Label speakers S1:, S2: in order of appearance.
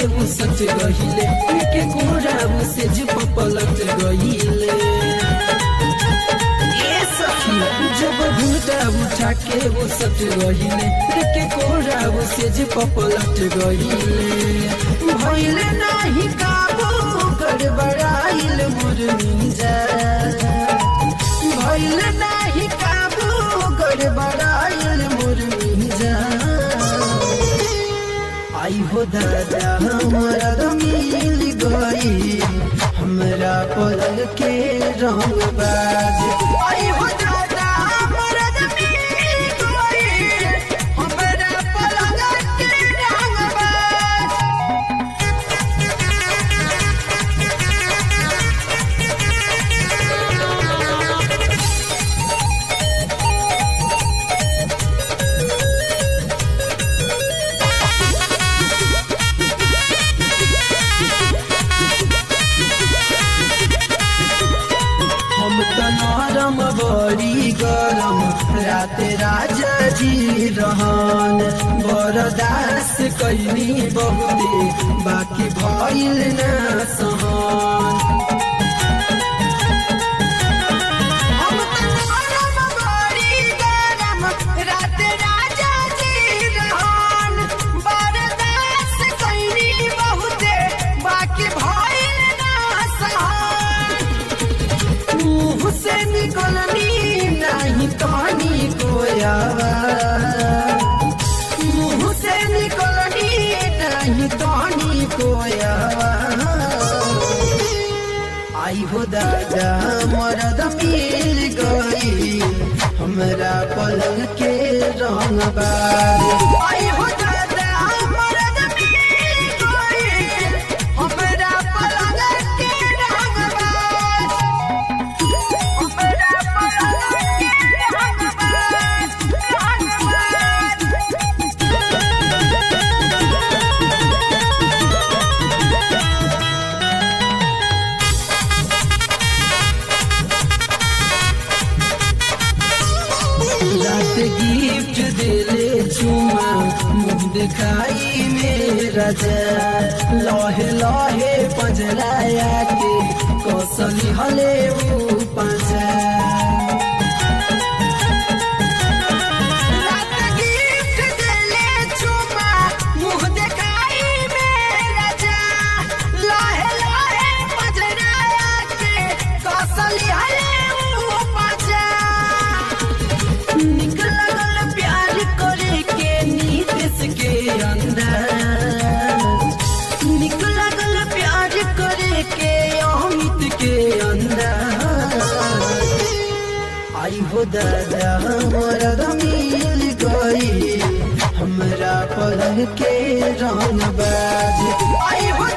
S1: वो सच गहिले के कोरा वो से जब पलट गहिले ये सखी जब घूटा उठा के वो सच गहिले के कोरा वो से जब पलट गहिले भइले नाही काबू गड़बड़ाइल मुरनी जा भइले नाही काबू गड़बड़ाइल मुरनी जा आई हो दादा हमारा मिल गई हमरा पलंग के रंग बाज आई हो दादा हमारा मिल गई हमरा पलंग के रंग बाज हम त नरम बड़ी गरम रात राजा जी रहन बरदास कैली बहुते बाकी भइल न सहन हम त नरम बड़ी गरम रात राजा जी रहन बरदास कैली बहुते बाकी भइल न सहन मुंह से निकलनी नहीं कहानी कोयावा मुंह से निकलनी नहीं कहानी कोयावा आई हो दादा मरद मिल गई हमरा पलंग के रंग बार आई हो दादा मरद मिल गई हमरा पलंग के रंग बार रात गिफ्ट दिले चुमा मुंह दिखाई मेरा जा लहे लहे पजराया के कौशली हले वो पाजा रात गिफ्ट दिले चुमा मुंह दिखाई मेरा जा लहे लहे पजराया के कौशली हले वो पाजा निक लगल प्यार करे के नीतीश के अंदर निक लगल प्यार करे के अमित के अंदर आई हो दादा हमारा मिल गई हमरा पलंग के रंग बाज आई हो